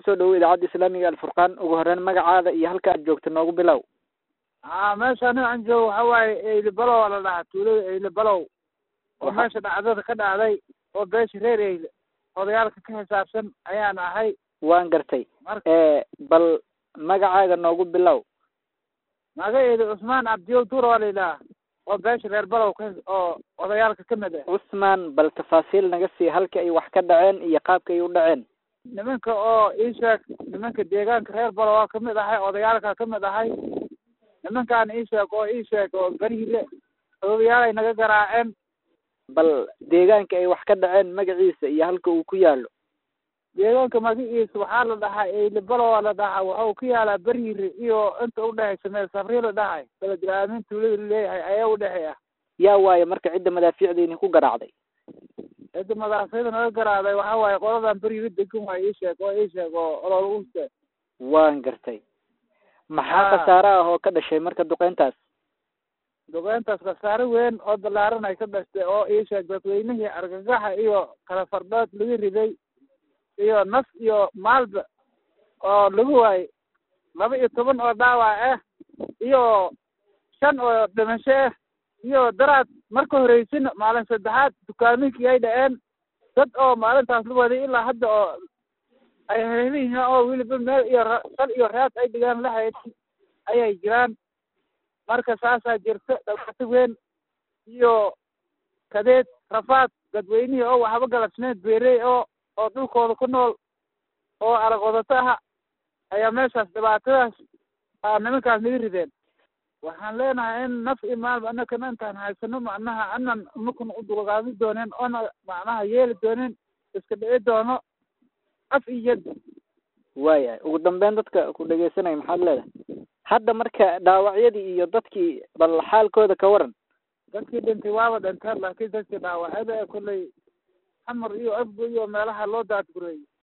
kusoo dhawow idaacadda islaamiga alfurqaan ugu horeyn magacaada iyo halka aad joogto noogu bilow a meesha aniga aan joogo waxa waaye eyle balow aa la dhahaa tuulada eyle balow oo meesha dhacdada ka dhacday oo beesha reer eyle odayaalka ka xisaabsan ayaan ahay waan gartay marka bal magacaaga noogu bilow magaceedu cusmaan cabdiyow duura waa la yidhaha oo beesha reer balow ka oo odayaalka ka mid ah cusmaan bal tafaasiil naga sii halka ay wax ka dhaceen iyo qaabka ay u dhaceen nimanka oo ii sheeg nimanka deegaanka reer balow waa kamid ahay odayaalka ka mid ahay nimankaan ii sheeg oo ii sheeg oo beriile odayaalay naga garaaceen bal deegaanka ay wax ka dhaceen magaciisa iyo halka uu ku yaalo deegaanka magaciisa waxaa la dhahaa eyle balow aa la dhahaa waxau ku yaalaa beriire iyo inta udhexaysa meel sabri la dhahay beledilaamin tuulada laleeyahay ayaa udhexeeya yaa waaye marka cidda madaafiicda idinku garaacday cidda madaxsayda naga garaaday waxa waaye qoladan beriire degan waay ii sheeg oo ii sheeg oo ololuste waan gartay maxaa Ah. khasaare ah oo ka dhashay marka duqeyntaas duqeyntaas khasaare weyn oo balaaran ay ka dhashtay oo ii sheeg dadweynihii argagaxa iyo kala fardhood laga riday iyo naf iyo maalba oo lagu waayey laba iyo toban oo dhaawac ah iyo shan oo dhimasho ah iyo daraad marka horeysina maalin saddexaad dukaaminkii ay dhaceen dad oo maalintaas la waday ilaa hadda oo ay heliyihiin oo weliba meel iyo ra- sal iyo raad ay dhigaan la haynin ayay jiraan marka saasaa jirta dhibaato weyn iyo kadeed rafaad dadweynihii oo waxba galabsneed beerey oo oo dhulkooda ku nool oo arag wadato ah ayaa meeshaas dhibaatadaas aa nimankaas naga rideen waxaan leenahay in naf iyo maalba anakana intaan haysano macnaha anan imakuna u dulqaadi dooneen oona macnaha yeeli dooneen iska dhici doono af iyo yad waayahay ugu dambeyn dadka ku dhegeysanaya maxaad leedahay hadda marka dhaawacyadii iyo dadkii bal xaalkooda ka waran dadkii dhintay waaba dhinteen laakiin dadkii dhaawacada ee kolley xamar iyo afgo iyo meelaha loo daadgureeyey